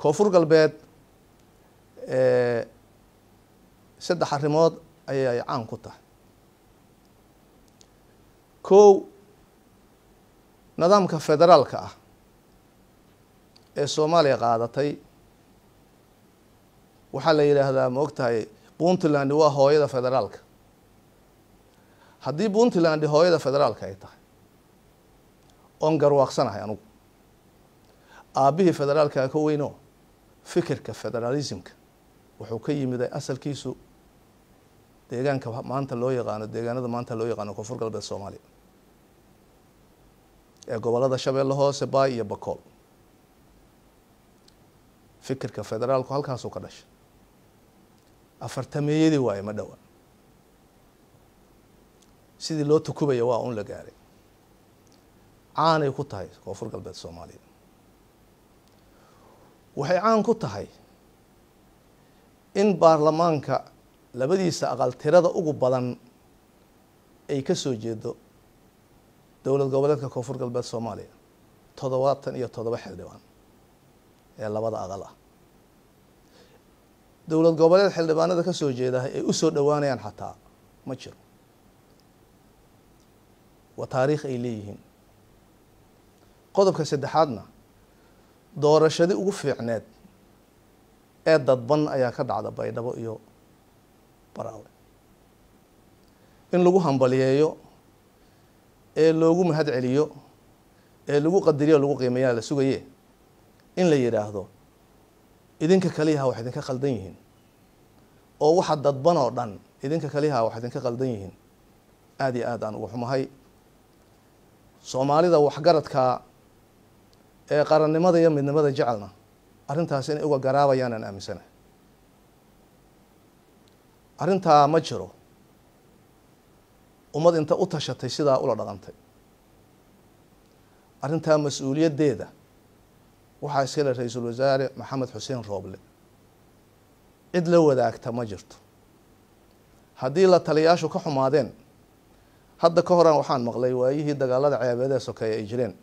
koonfur galbeed saddex arrimood ayay caan ku tahay kow nidaamka federaalka ah ee soomaaliya qaadatay waxaa la yidhaahdaa ma og tahay puntland waa hooyada federaalka haddii puntland hooyada federaalka ay tahay oon garwaaqsanahay anugu aabbihii federaalka ka weyno fikirka federalismka wuxuu ka yimiday asalkiisu deegaanka maanta loo yaqaano deegaanada maanta loo yaqaano koonfur galbeed soomaaliya ee gobolada shabeelle hoose baay iyo bakool fikirka federaalku halkaasuu ka dhashay afartameeyadii waaye ma dhowa sidii loo tukubaya waa un la gaaray caanay ku tahay koonfur galbeed soomaaliya waxay caan ku tahay in baarlamaanka labadiisa aqal tirada ugu badan ay ka soo jeedo dowlad goboleedka koonfur galbeed soomaaliya toddobaatan iyo toddoba xildhibaan ee labada aqal ah dowlad goboleed xildhibaanada ka soo jeeda ay u soo dhowaanayaan xataa ma jiro waa taariikh ay leeyihiin qodobka saddexaadna doorashadii ugu fiicneed ee dadban ayaa ka dhacda baydhabo iyo baraawe in lagu hambaliyeeyo ee loogu mahad celiyo ee lagu qadiriyo lagu qiimeeyaa la sugaye in la yidhaahdo idinka kaliyaha wax idinka khaldan yihiin oo waxa dadban oo dhan idinka kaliyaha wax idinka khaldan yihiin aada iyo aad aan uga xumahay soomaalida waxgaradka ee qarannimada iyo midnimada jecelna arrintaas inay uga garaabayaan aan aaminsanahay arrintaa ma jiro ummad inta u tashatay sidaa ula dhaqantay arrintaa mas-uuliyaddeeda waxaa iskale ra-iisul wasaare maxamed xuseen rooble cid la wadaagta ma jirto haddii la taliyaashu ka xumaadeen hadda ka horaan waxaan maqlay waayihii dagaalada ceebeedee sokeeye ay jireen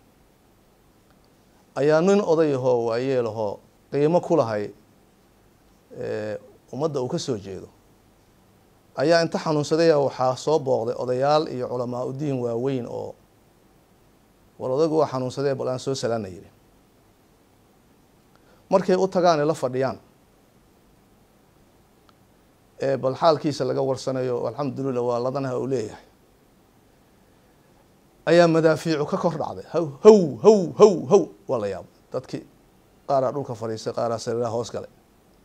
ayaa nin odayahoo waayeelahoo qiimo ku lahay ummadda uu ka soo jeedo ayaa inta xanuunsadaya waxaa soo booqday odayaal iyo culamaa udiin waaweyn oo war odaygu waa xanuunsadee bal aan soo salaana yidhi markay u tagaan la fadhiyaan ee bal xaalkiisa laga warsanayo alxamdulilah waa ladanaha uu leeyahay ayaa madaafiicu ka kor dhacday haw haw haw haw haw waa la yaabay dadkii qaaraa dhulka fadhiistay qaaraa sariiraha hoos galay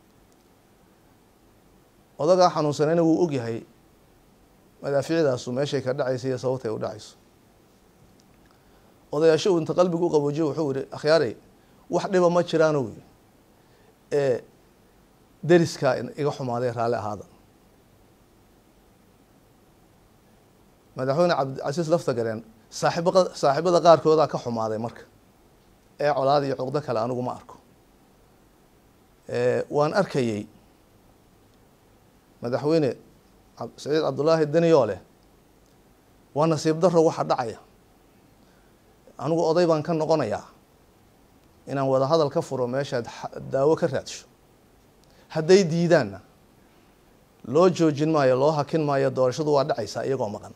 odagaa xanuunsanayna wuu ogyahay madaafiicdaasu meeshay ka dhacaysa iyo sababtay u dhacayso odayaasho uu inta qalbigu u qaboojiyo wuxuu yihi akhyaarey wax dhiba ma jiraano yiri ee deriskaa iga xumaaday raalli ahaada madaxweyne cabdicasiis lafta gareen saaxiib saaxiibada qaarkoodaa ka xumaaday marka ee colaad iyo cuqdo kale anigu ma arko waan arkayey madaxweyne saciid cabdullaahi deniyo leh waa nasiib daro waxa dhacaya anigu oday baan ka noqonayaa inaan wada hadal ka furo meeshaad daawo ka raadsho hadday diidaanna loo joojin maayo loo hakin maayo doorashadu waa dhacaysaa iyagoo maqan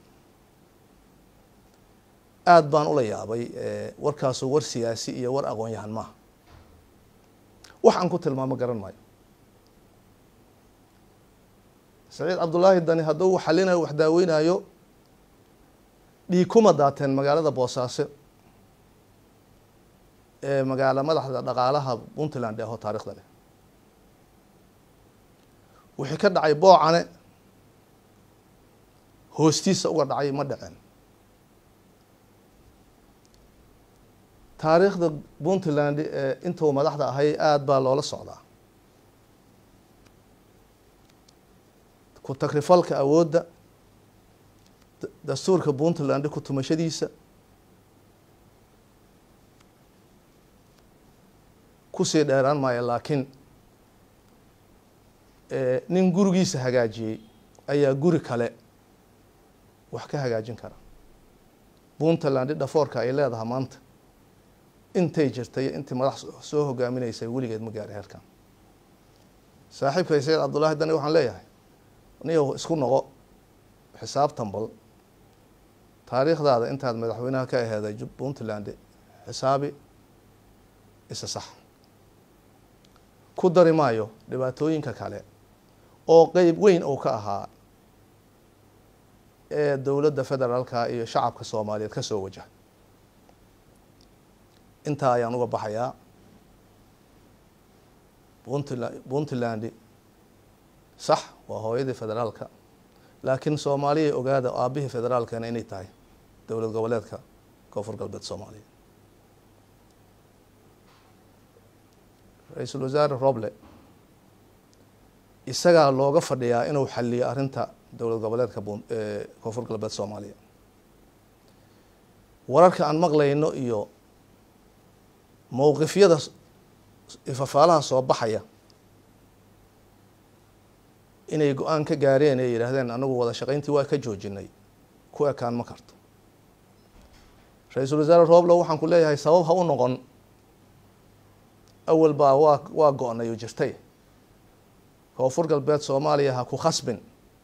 aada baan ula yaabay warkaasu war siyaasi iyo war aqoon-yahan maaha wax aan ku tilmaamo garan maayo saciid cabdullaahi dani hadduu xalinayo wax daaweynayo dhiig kuma daateen magaalada boosaaso ee magaala madaxda dhaqaalaha puntland ee aho taarikhda leh wixii ka dhacay boocane hoostiisa uga dhacay ma dhaceen taariikhda puntland ee intuu madaxda ahay aada baa loola socdaa ku takrifalka awoodda dastuurka puntland ku tumashadiisa kusii dheeraan maayo laakiin nin gurigiisa hagaajiyey ayaa guri kale wax ka hagaajin kara puntland dhafoorka ay leedahay maanta intay jirtay intii madax soo hogaaminaysay weligeed ma gaari heerkan saaxiibkay sayid cabdullaahi dani waxaan leeyahay niyow isku noqo xisaabtan bal taariikhdaada intaad madaxweynaha ka aheeday puntland xisaabi isa sax ku dari maayo dhibaatooyinka kale oo qeyb weyn uu ka ahaa ee dowladda federaalka iyo shacabka soomaaliyeed ka soo wajaha intaa ayaan uga baxayaa puntland puntland sax waa hooyadii federaalka laakiin soomaaliya ogaada aabihii federaalkana inay tahay dowlad goboleedka koonfur galbeed soomaaliya ra-iisul wasaare roble isagaa looga fadhiyaa inuu xaliyo arrinta dowlad goboleedka koonfur galbeed soomaaliya wararka aan maqlayno iyo mowqifyada ifafaalaha soo baxaya inay go-aan ka gaareen ee yidhaahdeen anagu wada shaqayntii waa ka joojinay ku ekaan ma karto ra-iisul wasaare roble waxaan ku leeyahay sabab ha u noqon awal baa waa waa go-nay oo jirtay koonfur galbeed soomaaliya ha ku khasbin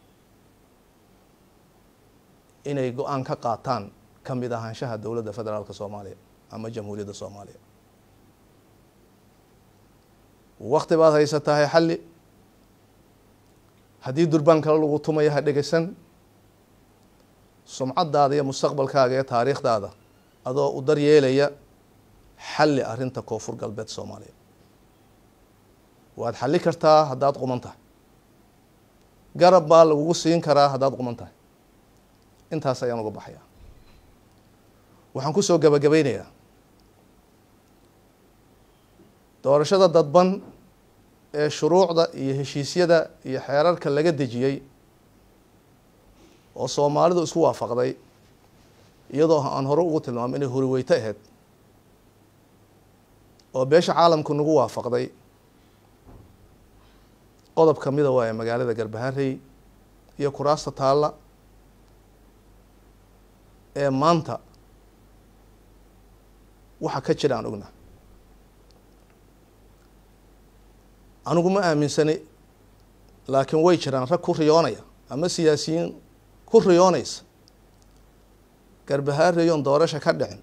inay go-aan ka qaataan ka mid ahaanshaha dowladda federaalka soomaaliya ama jamhuuriyadda soomaaliya wakti baad haysatahay xalli haddii durbaan kale lagu tumaya ha dhegeysan sumcaddaada iyo mustaqbalkaaga iyo taariikhdaada adoo u daryeelaya xalli arrinta koonfur galbeed soomaaliya waad xalli kartaa haddaad quman tahay garab baa lagugu siin karaa haddaad quman tahay intaas ayaan uga baxayaa waxaan kusoo gabagabeynayaa doorashada dadban ee shuruucda iyo heshiisyada iyo xeerarka laga dejiyey oo soomaalidu isku waafaqday iyadoo aan hore ugu tilmaamay inay horiweyto ahayd oo beesha caalamku nagu waafaqday qodob ka mida waaye magaalada garbaharey iyo kuraasta taalla ee maanta waxa ka jira aan ogna anigu ma aaminsani laakiin way jiraan rag ku riyoonaya ama siyaasiyiin ku riyoonaysa garbahareyon doorasha ka dhicin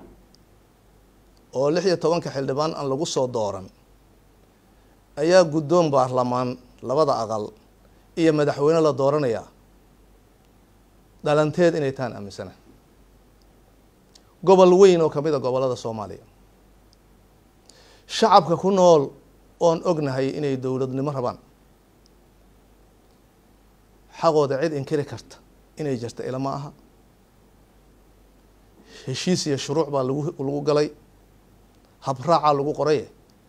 oo lix iyo tobanka xildhibaan aan lagu soo dooran ayaa guddoon baarlamaan labada aqal iyo madaxweyne la dooranayaa dhalanteed inay tahan aaminsana gobol weyn oo kamid a gobollada soomaaliya shacabka ku nool oon ognahay inay dowladnimo rabaan xaqooda cid inkiri karta inay jirta ilama aha heshiis iyo shuruuc baa lagu lagu galay habraacaa lagu qoraye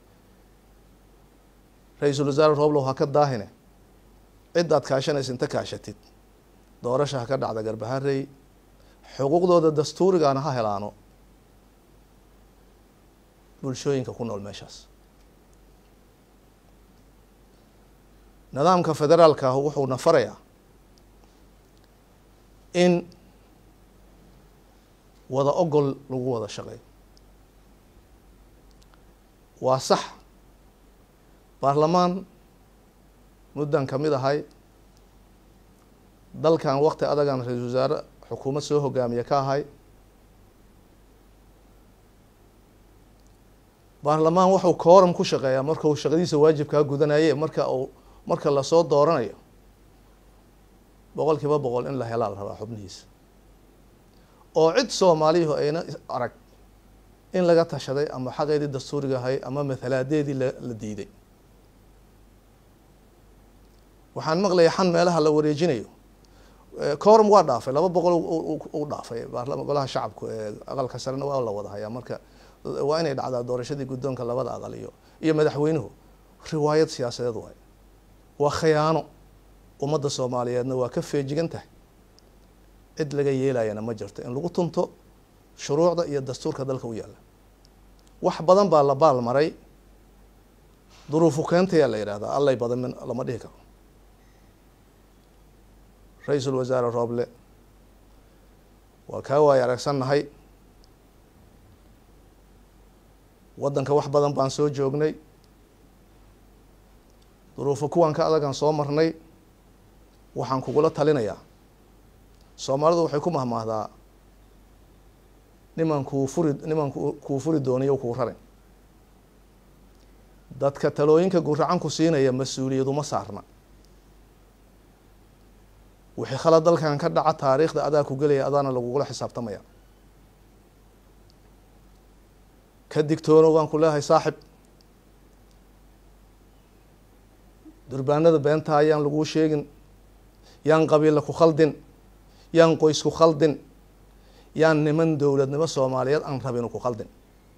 ra-iisul wasaare rooblow ha ka daahine cid aad kaashanaysa inta kaashatid doorasha ha ka dhacda garbaharey xuquuqdooda dastuurigaana ha helaano bulshooyinka ku nool meeshaas nidaamka federaalka ah wuxuuna farayaa in wada ogol lagu wada shaqeeyo waa sax baarlamaan muddan ka mid ahay dalkan wakti adagan ra-iisul wasaare xukuumad soo hogaamiye ka ahay baarlamaan wuxuu kooram ku shaqeeyaa marka uu shaqadiisa waajibkaa gudanaye marka uu marka lasoo dooranayo boqol kiiba boqol in la helaa la rabaa xubnihiisa oo cid soomaaliyahu ayna arag in laga tashaday ama xaqeedii dastuuriga ahay ama mathalaadeedii la diiday waxaan maqlaya xan meelaha la wareejinayo corum waa dhaafay laba boqol u dhaafay baarlama golaha shacabku ee aqalka sarena waa la wada hayaa marka waa inay dhacdaa doorashadii guddoonka labada aqal iyo iyo madaxweynuhu riwaayad siyaasadeed waay waa khiyaano ummadda soomaaliyeedna waa ka feejigan tahay cid laga yeelayana ma jirto in lagu tunto shuruucda iyo dastuurka dalka u yaalla wax badan baa la baal maray duruufu keentayaa la yidhahdaa allay badan min lama dhihi karo ra-iisul wasaare rooble waa kaa waaya aragsannahay waddanka wax badan baan soo joognay duruufo kuwan ka adagaan soo marnay waxaan kugula talinayaa soomaalidu waxay ku mahmaahdaa niman kuu furi niman kuu furi dooniyo kuu rarin dadka talooyinka guracan ku siinaya mas-uuliyaduma saarna wixii khalad dalkan ka dhaca taariikhda adaa ku gelaya adaana lagugula xisaabtamaya ka digtoono waan ku leehay saaxib durbaanada beentaa yaan laguu sheegin yaan qabiilla ku khaldin yaan qoys ku khaldin yaan niman dowladnimo soomaaliyeed aan rabinu ku khaldin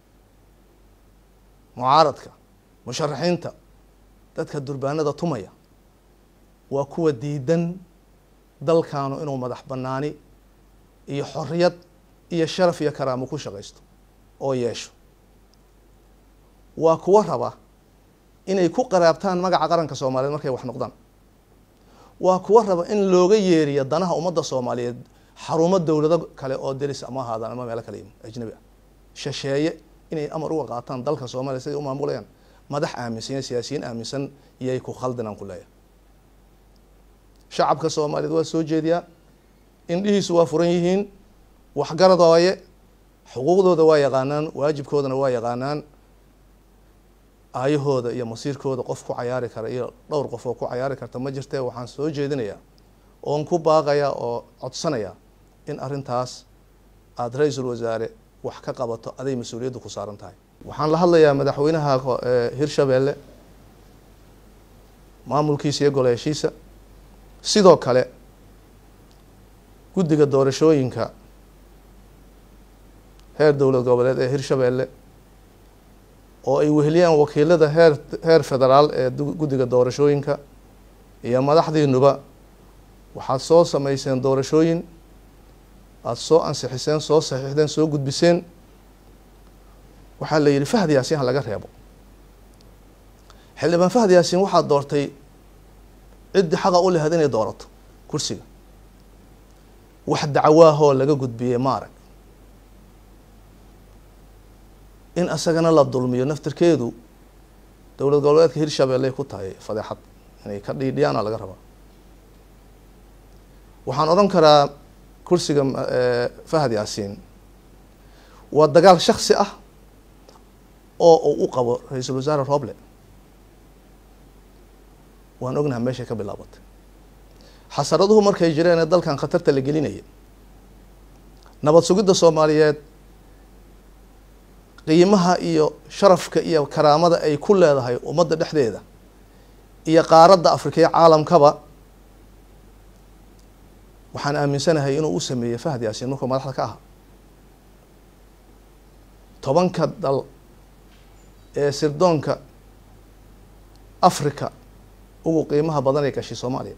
mucaaradka musharaxiinta dadka durbaanada tumaya waa kuwa diidan dalkaanu inuu madax banaani iyo xorriyad iyo sharaf iyo karaamo ku shaqaysto oo yeesho waa kuwa raba inay ku qaraabtaan magaca qaranka soomaaliyeed markay wax noqdaan waa kuwa raba in looga yeeriyo danaha ummadda soomaaliyeed xarumo dowlado kale oo deris ama ahaadaan ama meelo kale yimi ajnabi ah shisheeye inay amar uga qaataan dalka soomaaliya siday u maamulayaan madax aaminsan iyo siyaasiyiin aaminsan iyay ku khaldinaan ku leeyahay shacabka soomaaliyeed waa soo jeediyaa indhihiisu waa furan yihiin waxgarad waaye xuquuqdooda waa yaqaanaan waajibkoodana waa yaqaanaan aayahooda iyo masiirkooda qof ku cayaari kara iyo dhowr qof oo ku cayaari karta ma jirtee waxaan soo jeedinayaa oon ku baaqayaa oo codsanayaa in arrintaas aada ra-iisul wasaare wax ka qabato aday mas-uuliyaddu ku saaran tahay waxaan la hadlayaa madaxweynaha hirshabeelle maamulkiisa iyo goleeshiisa sidoo kale guddiga doorashooyinka heer dowlad goboleed ee hirshabeelle oo ay weheliyaan wakiilada heer heer federaal ee guddiga doorashooyinka iyo madaxdiinuba waxaad soo sameyseen doorashooyin aada soo ansixiseen soo saxiixdeen soo gudbiseen waxaa la yidhi fahd yaasiin ha laga reebo xildhibaan fahd yaasiin waxaad doortay ciddii xaqa u lahayd inay doorato kursiga wax dacwaahoo laga gudbiyey maarag in asagana la dulmiyo naftirkeedu dowlad goboleedka hirshabeelley ku tahay fadeexad inay ka dhiidhiyaana laga rabaa waxaan odhan karaa kursiga fahad yaasiin waa dagaal shaksi ah oo uu u qabo ra-iisul wasaare roble waan ognaha meeshay ka bilaabatay xasaraduhu markay jireen ee dalkan khatarta la gelinaya nabad sugidda soomaaliyeed qiimaha iyo sharafka iyo karaamada ay ku leedahay ummadda dhexdeeda iyo qaaradda afrika iyo caalamkaba waxaan aaminsanahay inuu u sameeyey fahad yaasiin markuu madaxda ka ahaa tobanka dal ee sirdoonka africa ugu qiimaha badan ay gashay soomaaliya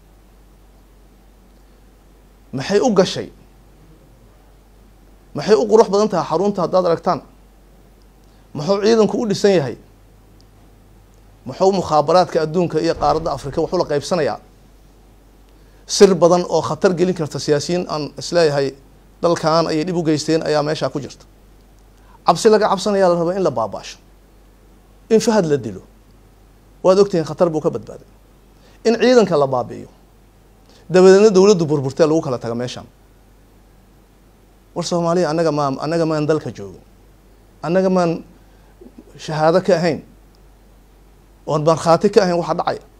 maxay u gashay maxay u qurux badan tahay xarunta haddaad aragtaan muxuu ciidanku u dhisan yahay muxuu mukhaabaraadka adduunka iyo qaaradda afrika wuxuu la qaybsanayaa sir badan oo khatar gelin karta siyaasiyiin aan isleeyahay dalkan ayay dhib u geysteen ayaa meeshaa ku jirta cabsi laga cabsanayaa la rabaa in la baabaasho in fahad la dilo waad ogtihiin khatar buu ka badbaaday in ciidanka la baabi'iyo dabadeedna dowladdu burburtee lagu kala taga meeshaan war soomaaliya annaga maa annaga maan dalka joogin annaga maan shahaado ka ahayn oon markhaati ka ahayn waxa dhacaya